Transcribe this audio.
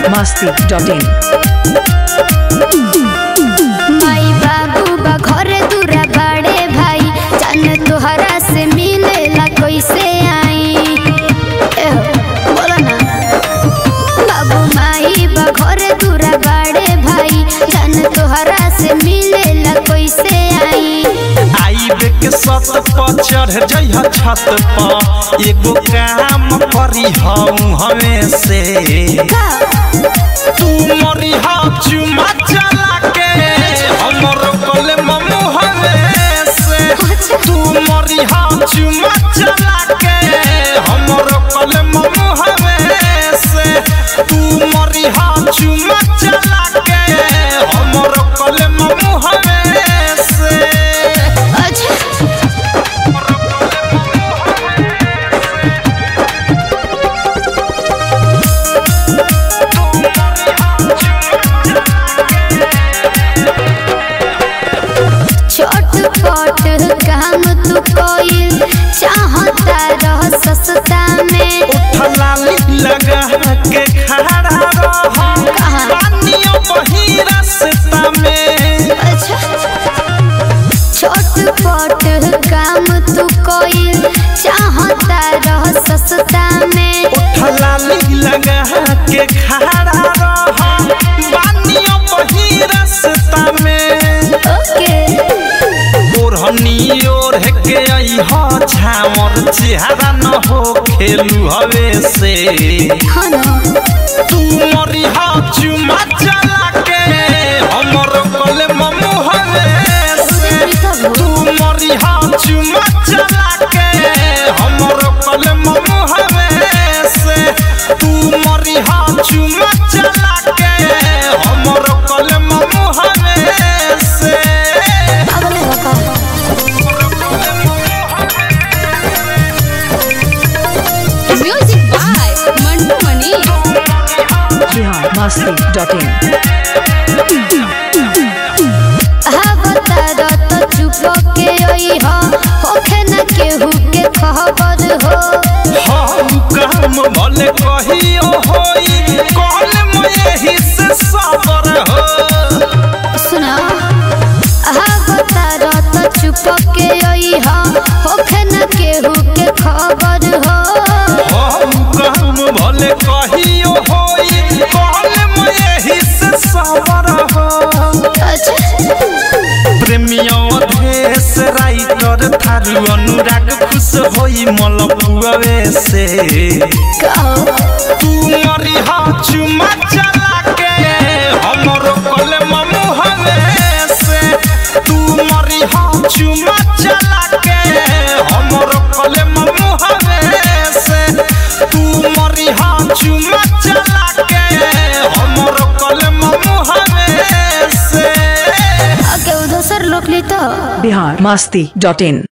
masti.in माई बाबू बा घरे दूरा बड़े भाई जान तोहरा से मिलेला कैसे आई एहो, बोलो ना बाबू माई बा घरे दूरा बड़े भाई जान तोहरा से मिलेला कैसे आई आइब के सत पर चढ़ जइह छत पर एगो काम करी हम हमें से का तू मरी हा चुमा चला के हमर कले ममु हमें से तू मरी हा चुमा चला के हमर कले ममु हमें से तू मरी हा चुमा चला के हमर कले ममु हमें से अच्छा छोट पट काम तू कोइल चाहता रह सस्ता में फलाली लगा के खड़ा रह कहाँ? पानियों बही रास्ता में अच्छा छोट पट काम तू कोइल चाहता रह सस्ता में फलाली लगा के खड़ा रह पानियों बही रास्ता में ओके ओढ़नी ओढ़ के अइह झामर चेहरा न हो खेलू हवे से हाँ ना तू मरी हा चुमा चला के हमर कले ममु हवे से तू मरी हा चुमा चला के हमर कले ममु हवे से तू मरी हा चुमा चला के हमर कले ममु हवे से अब ले बका music by Mantu Mani Bihar masti.in आवता रत चुप के अइह होखे न केहू के खबर हो हम काम भले कहियो होई कल में यही से सबर हो सुना आवता रत चुप के अइह होखे न केहू के खबर हो हम काम भले कहियो होई कल में यही से सबर हो अच्छा प्रेमियों देश राइटर थारू अनुराग खुश होई मलपुआवे से कहो तू मरी हा चुमा चला के हमर कले ममु हवे से तू मरी हा चुमा चला के हमर कले ममु हवे से तू मरी हा चुमा चला के हमर कले ममु हवे से आगे उधर सर लोक ली तो Bihar masti.in